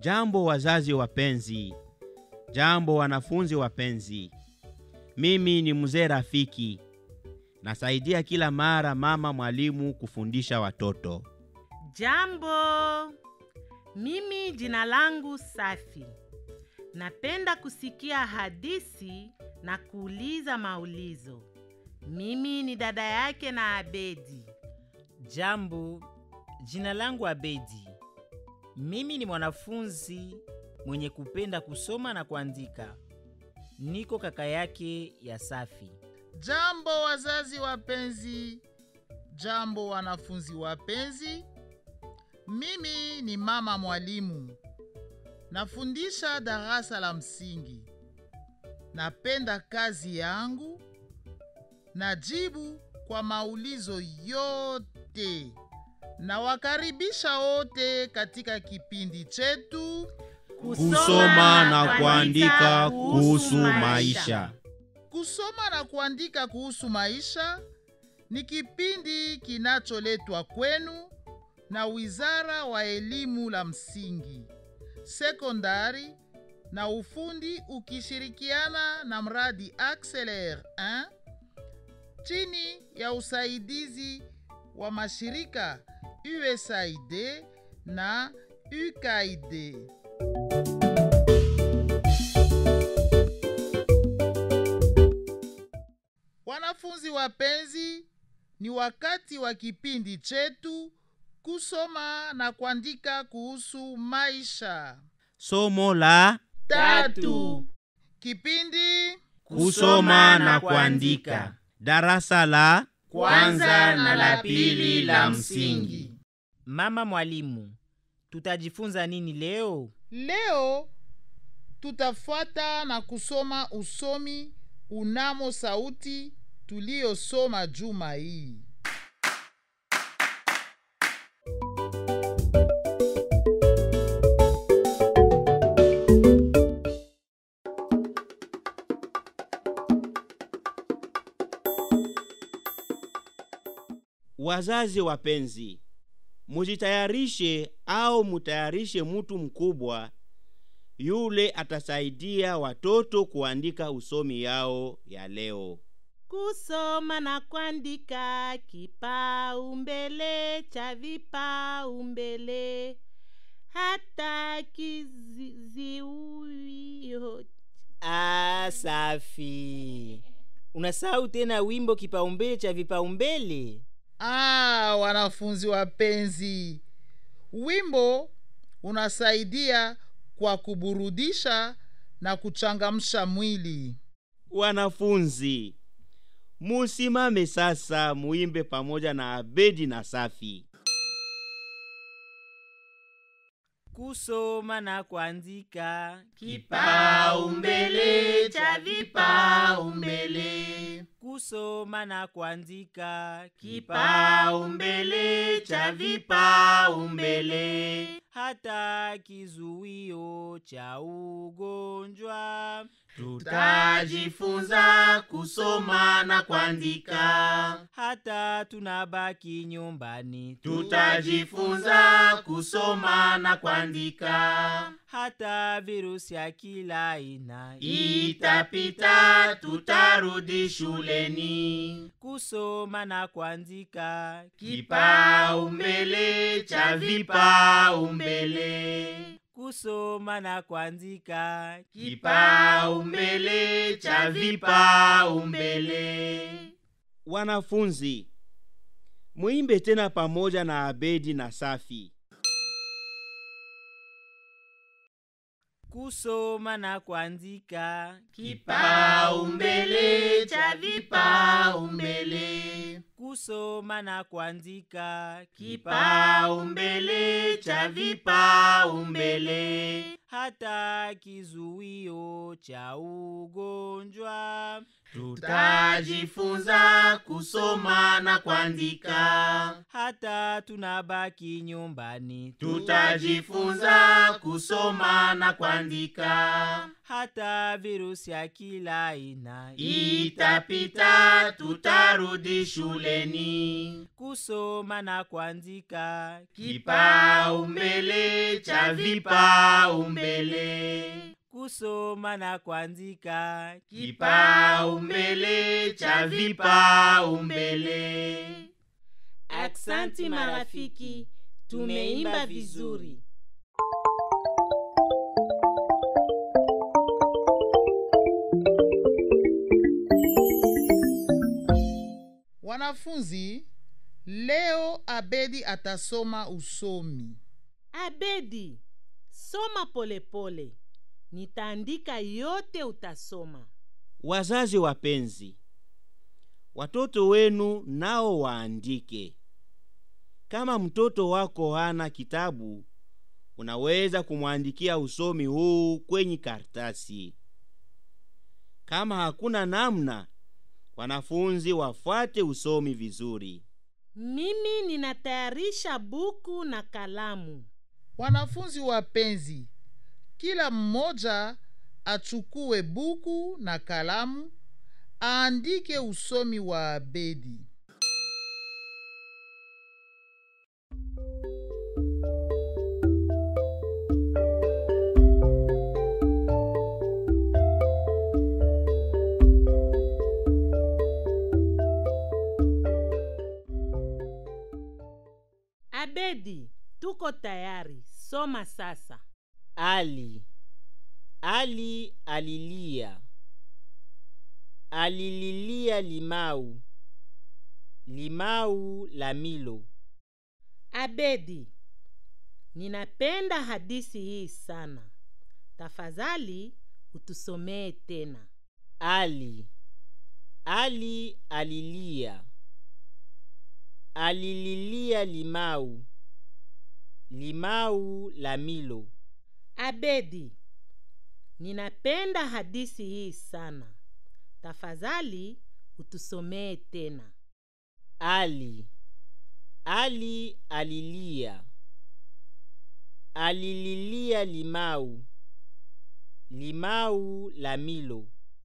Jambo wazazi wapenzi, jambo wanafunzi wapenzi. Mimi ni mzee Rafiki, nasaidia kila mara mama mwalimu kufundisha watoto. Jambo, mimi jina langu Safi. Napenda kusikia hadithi na kuuliza maulizo. Mimi ni dada yake na Abedi. Jambo, jina langu Abedi. Mimi ni mwanafunzi mwenye kupenda kusoma na kuandika. Niko kaka yake ya Safi. Jambo wazazi wapenzi, jambo wanafunzi wapenzi. Mimi ni mama mwalimu, nafundisha darasa la msingi. Napenda kazi yangu, najibu kwa maulizo yote. Nawakaribisha wote katika kipindi chetu Kusoma na kuandika kuhusu maisha. Kusoma na kuandika kuhusu maisha ni kipindi kinacholetwa kwenu na Wizara wa Elimu la Msingi, Sekondari na Ufundi ukishirikiana na mradi Acceler 1 chini ya usaidizi wa mashirika USAID na UKAID. Wanafunzi wapenzi, ni wakati wa kipindi chetu kusoma na kuandika kuhusu maisha. Somo la Tatu. Kipindi kusoma na kuandika, darasa la Kwanza na la pili la msingi. Mama mwalimu, tutajifunza nini leo? leo tutafuata na kusoma usomi unamo sauti tuliyosoma juma hii. Wazazi wapenzi, mujitayarishe au mutayarishe mtu mkubwa yule atasaidia watoto kuandika usomi yao ya leo. Kusoma na kuandika kipaumbele cha vipaumbele, hata kizizuio Ah, Safi, unasahau tena wimbo kipaumbele cha vipaumbele. Ah, wanafunzi wapenzi, wimbo unasaidia kwa kuburudisha na kuchangamsha mwili. Wanafunzi, musimame sasa muimbe pamoja na Abedi na Safi. Kusoma na kuandika kipaumbele cha vipaumbele, kusoma na kuandika kipaumbele cha vipaumbele, hata kizuio cha ugonjwa tutajifunza kusoma na kuandika, hata tunabaki nyumbani tutajifunza kusoma na kuandika, hata virusi ya kila aina itapita, tutarudi shuleni. kusoma na kuandika Kipaumbele cha vipaumbele, kusoma na kuandika kipaumbele cha vipaumbele. Wanafunzi, muimbe tena pamoja na Abedi na Safi. kusoma na kuandika Kipaumbele cha vipaumbele, kusoma na kuandika kipaumbele cha vipaumbele, hata kizuio kipimo cha ugonjwa. Tutajifunza kusoma na kuandika. Hata tunabaki nyumbani, Tutajifunza kusoma na kuandika. hata virusi ya kila aina Itapita, tutarudi shuleni. kusoma na kuandika. Kipaumbele cha vipaumbele. kusoma na kuandika. Kipaumbele cha vipaumbele. Aksanti marafiki, tumeimba vizuri. Wanafunzi, leo Abedi atasoma usomi. Abedi, soma polepole pole. Nitaandika yote utasoma. Wazazi wapenzi, watoto wenu nao waandike. Kama mtoto wako hana kitabu, unaweza kumwandikia usomi huu kwenye karatasi. Kama hakuna namna, wanafunzi wafuate usomi vizuri. Mimi ninatayarisha buku na kalamu. Wanafunzi wapenzi, kila mmoja achukue buku na kalamu aandike usomi wa Abedi. Abedi, tuko tayari. Soma sasa. Ali. Ali alilia. Alililia limau. Limau la Milo. Abedi, ninapenda hadisi hii sana. Tafadhali utusomee tena. Ali. Ali alilia. Alililia limau. Limau la Milo. Abedi, ninapenda hadisi hii sana. Tafadhali utusomee tena. Ali. Ali alilia. Alililia limau. Limau la Milo.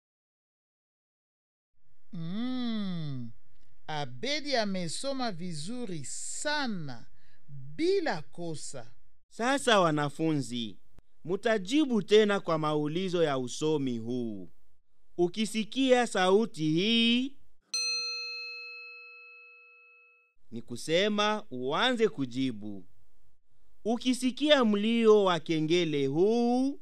Mm, Abedi amesoma vizuri sana bila kosa. Sasa wanafunzi, mutajibu tena kwa maulizo ya usomi huu. Ukisikia sauti hii, ni kusema uanze kujibu. Ukisikia mlio wa kengele huu,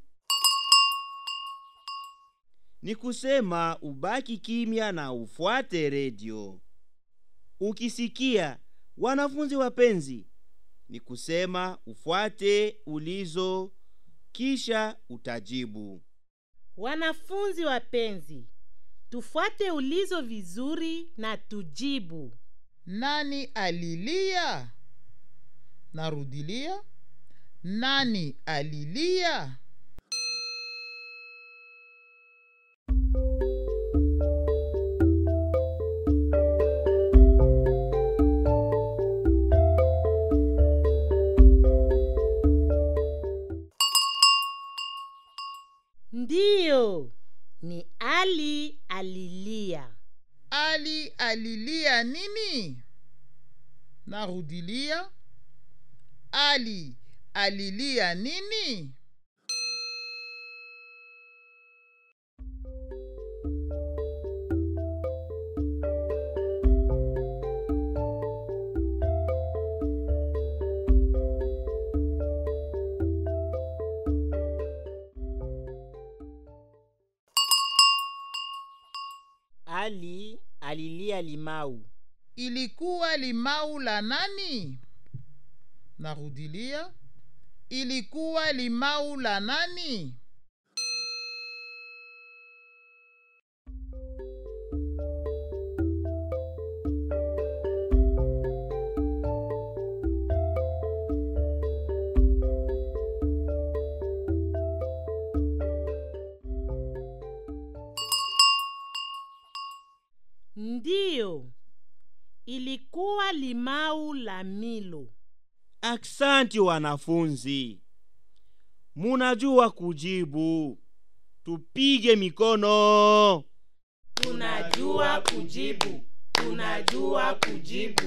ni kusema ubaki kimya na ufuate redio. Ukisikia wanafunzi wapenzi, ni kusema ufuate ulizo kisha utajibu. Wanafunzi wapenzi, tufuate ulizo vizuri na tujibu. Nani alilia? Narudilia. Nani alilia? Ndiyo, ni Ali alilia. Ali alilia nini? Narudilia. Ali alilia nini? Ali alilia limau. Ilikuwa limau la nani? Narudilia. Ilikuwa limau la nani? ndiyo ilikuwa limau la milo Aksanti wanafunzi, munajua kujibu. Tupige mikono. tunajua kujibu tunajua kujibu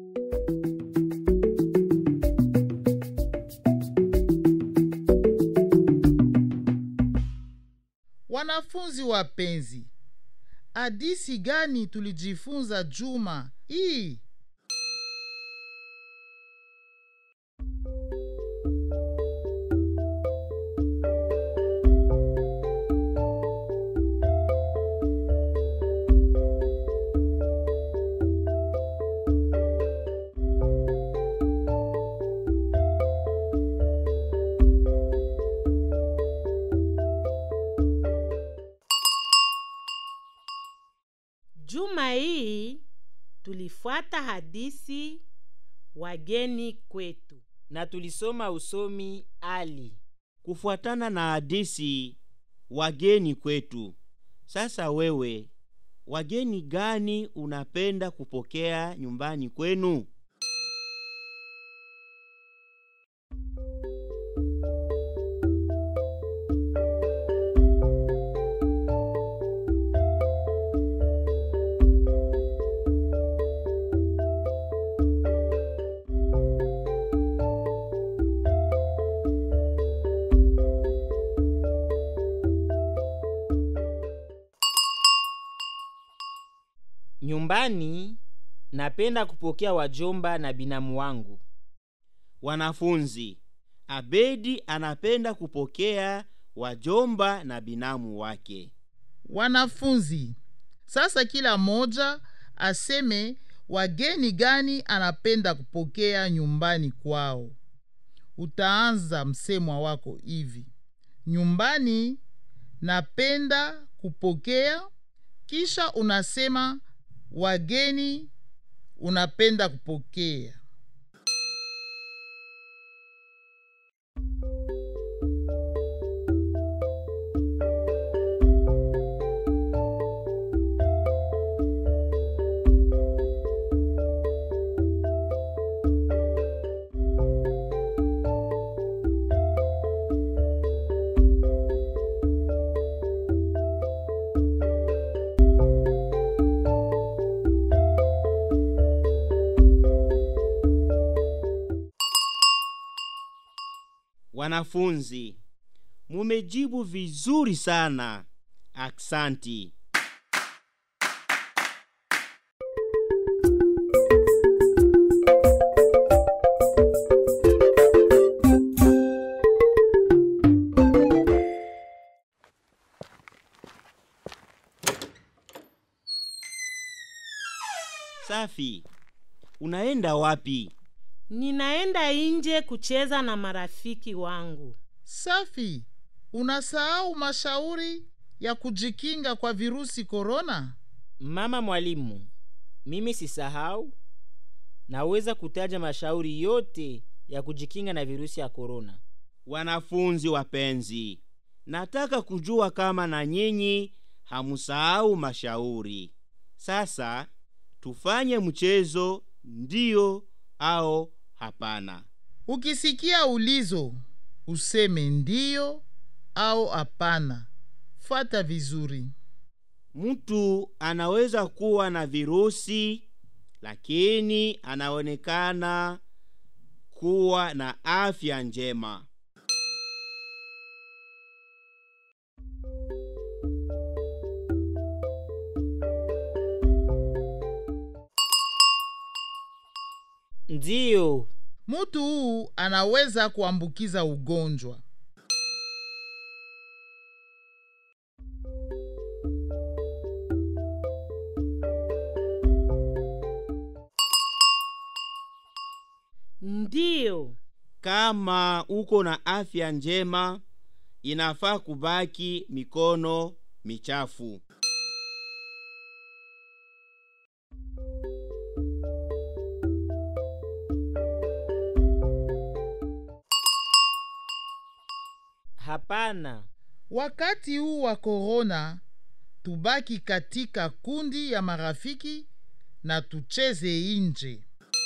Wanafunzi wapenzi, hadisi gani tulijifunza juma hii? juma hii tulifuata hadisi wageni kwetu na tulisoma usomi ali Kufuatana na hadisi wageni kwetu. Sasa wewe, wageni gani unapenda kupokea nyumbani kwenu? nyumbani napenda kupokea wajomba na binamu wangu Wanafunzi, Abedi anapenda kupokea wajomba na binamu wake. Wanafunzi, sasa kila moja aseme wageni gani anapenda kupokea nyumbani kwao. Utaanza msemwa wako hivi: nyumbani napenda kupokea, kisha unasema wageni unapenda kupokea. Wanafunzi, mumejibu vizuri sana. Aksanti. Safi. Unaenda wapi? ninaenda nje kucheza na marafiki wangu Safi, unasahau mashauri ya kujikinga kwa virusi korona? mama mwalimu mimi sisahau naweza kutaja mashauri yote ya kujikinga na virusi ya korona Wanafunzi wapenzi, nataka kujua kama na nyinyi hamusahau mashauri. Sasa tufanye mchezo, ndiyo au hapana. Ukisikia ulizo useme ndiyo au hapana. Fuata vizuri. Mtu anaweza kuwa na virusi lakini anaonekana kuwa na afya njema. ndiyo Mtu huu anaweza kuambukiza ugonjwa. ndiyo Kama uko na afya njema, inafaa kubaki mikono michafu. hapana Wakati huu wa korona tubaki katika kundi ya marafiki na tucheze nje.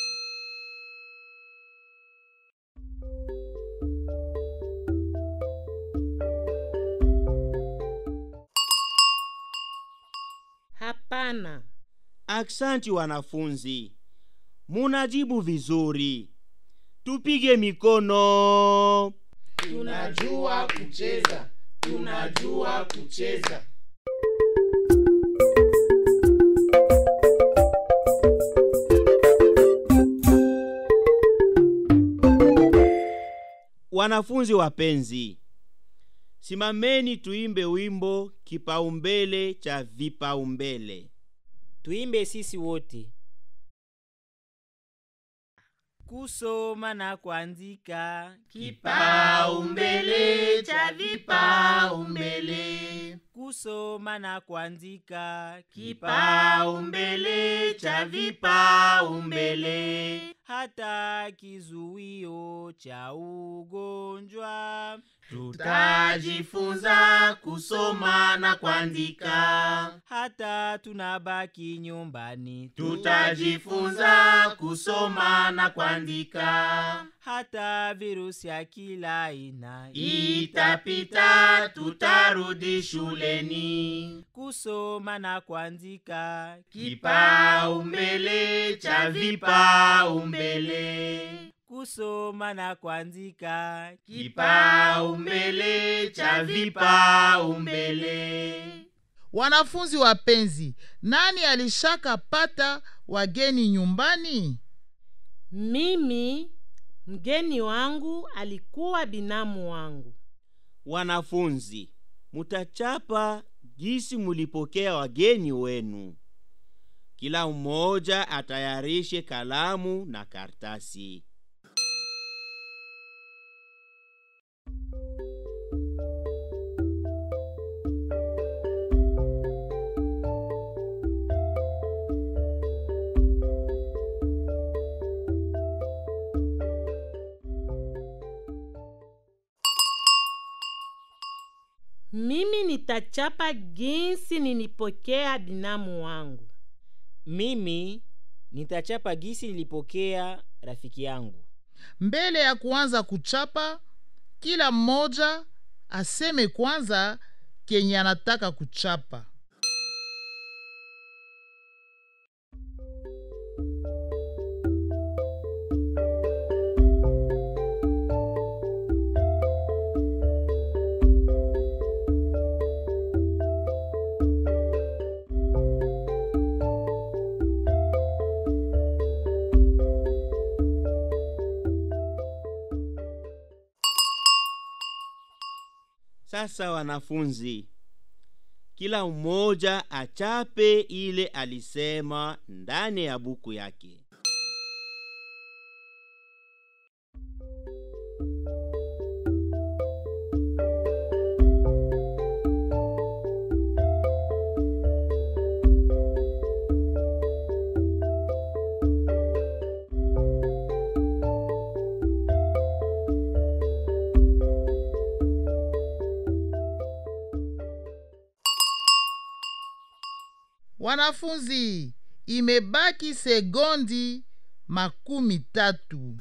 Hapana. Aksanti wanafunzi, munajibu vizuri. Tupige mikono. Tunajua kucheza, tunajua kucheza. Wanafunzi wapenzi, simameni tuimbe wimbo kipaumbele cha vipaumbele. tuimbe sisi wote kusoma na kuandika Kipaumbele cha vipaumbele. kusoma na kuandika Kipaumbele cha vipaumbele. hata kizuio cha ugonjwa Tutajifunza kusoma na kuandika. hata tunabaki nyumbani Tutajifunza kusoma na kuandika. hata virusi ya kila aina Itapita, tutarudi shuleni. kusoma na kuandika Kipaumbele cha vipaumbele. kusoma na kuandika Kipaumbele cha vipaumbele. Wanafunzi wapenzi, nani alishaka pata wageni nyumbani? Mimi mgeni wangu alikuwa binamu wangu. Wanafunzi, mutachapa jinsi mulipokea wageni wenu. Kila mmoja atayarishe kalamu na kartasi. Mimi nitachapa jinsi nilipokea binamu wangu. mimi nitachapa gisi nilipokea rafiki yangu Mbele ya kuanza kuchapa, kila mmoja aseme kwanza kenye anataka kuchapa. Sasa wanafunzi, kila mmoja achape ile alisema ndani ya buku yake. Wanafunzi, imebaki sekondi makumi tatu.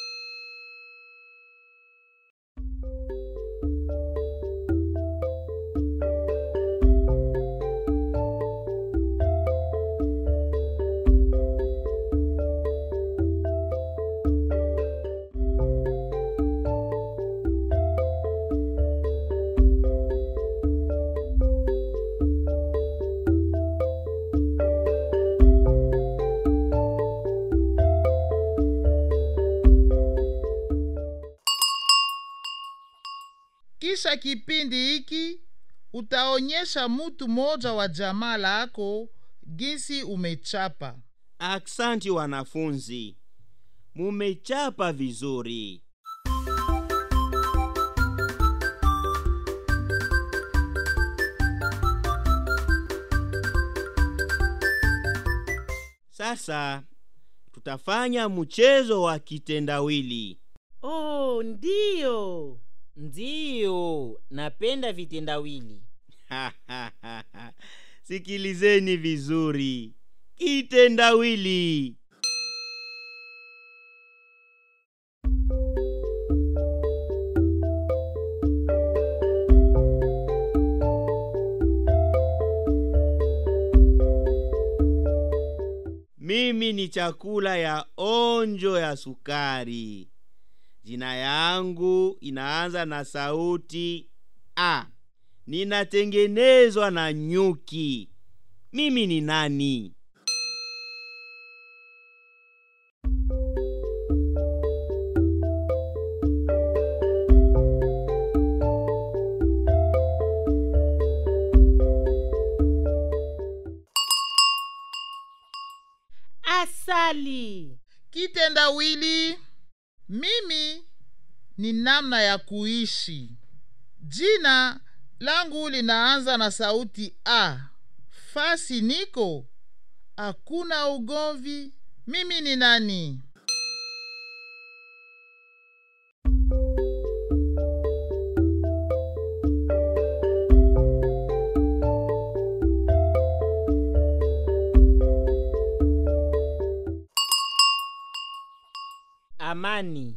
Kisha kipindi hiki utaonyesha mutu moja wa jamaa lako jinsi umechapa. Aksanti wanafunzi, mumechapa vizuri. Sasa tutafanya mchezo wa kitendawili. Oh, ndiyo. ndiyo napenda vitendawili sikilizeni vizuri kitendawili mimi ni chakula ya onjo ya sukari jina yangu inaanza na sauti a ninatengenezwa na nyuki mimi ni nani asali kitendawili mimi ni namna ya kuishi jina langu linaanza na sauti a fasi niko hakuna ugomvi mimi ni nani amani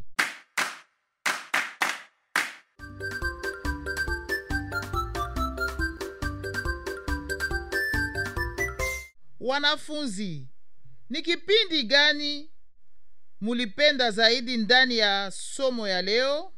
wanafunzi ni kipindi gani mulipenda zaidi ndani ya somo ya leo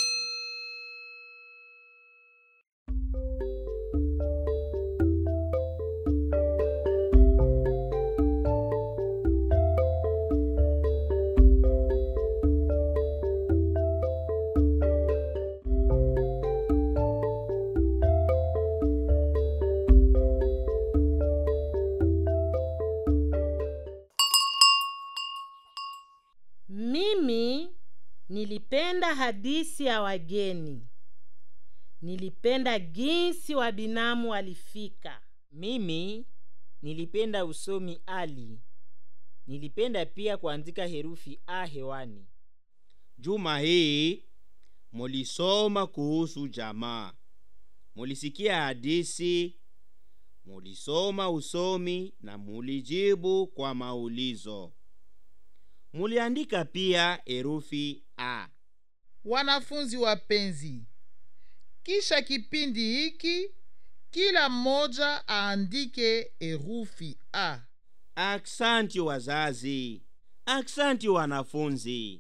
mimi nilipenda hadisi ya wageni nilipenda jinsi wabinamu walifika mimi nilipenda usomi ali nilipenda pia kuandika herufi a hewani juma hii mulisoma kuhusu jamaa mulisikia hadisi mulisoma usomi na mulijibu kwa maulizo muliandika pia herufi a wanafunzi wapenzi kisha kipindi hiki kila mmoja aandike herufi a aksanti wazazi aksanti wanafunzi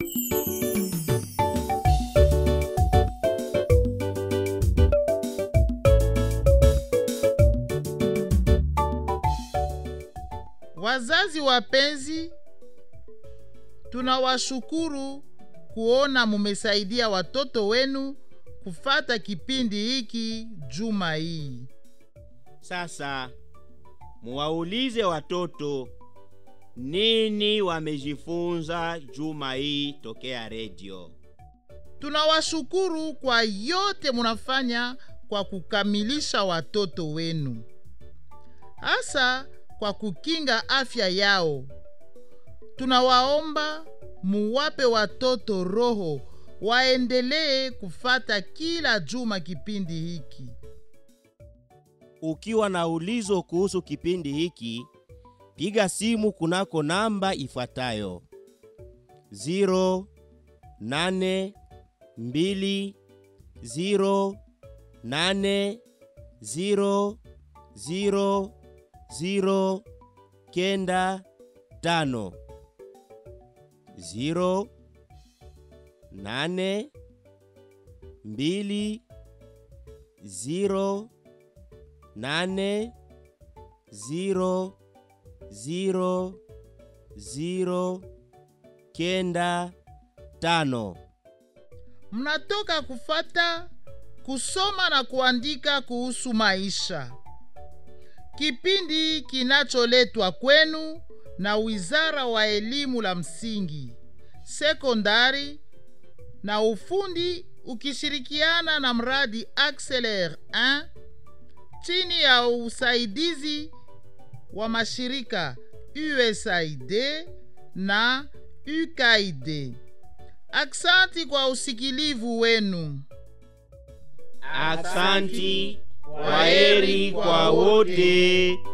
wazazi wapenzi tunawashukuru kuona mumesaidia watoto wenu kufata kipindi hiki juma hii sasa muwaulize watoto nini wamejifunza juma hii tokea redio tunawashukuru kwa yote munafanya kwa kukamilisha watoto wenu hasa kwa kukinga afya yao tunawaomba muwape watoto roho waendelee kufata kila juma kipindi hiki ukiwa na ulizo kuhusu kipindi hiki piga simu kunako namba ifuatayo 08208000 kenda tano ziro nane mbili ziro nane ziro ziro ziro kenda tano mnatoka kufata kusoma na kuandika kuhusu maisha kipindi kinacholetwa kwenu na wizara wa elimu la msingi sekondari na ufundi ukishirikiana na mradi Acceler 1 chini ya usaidizi wa mashirika USAID na UKAID. Aksanti kwa usikilivu wenu. aksanti Kwaheri kwa wote.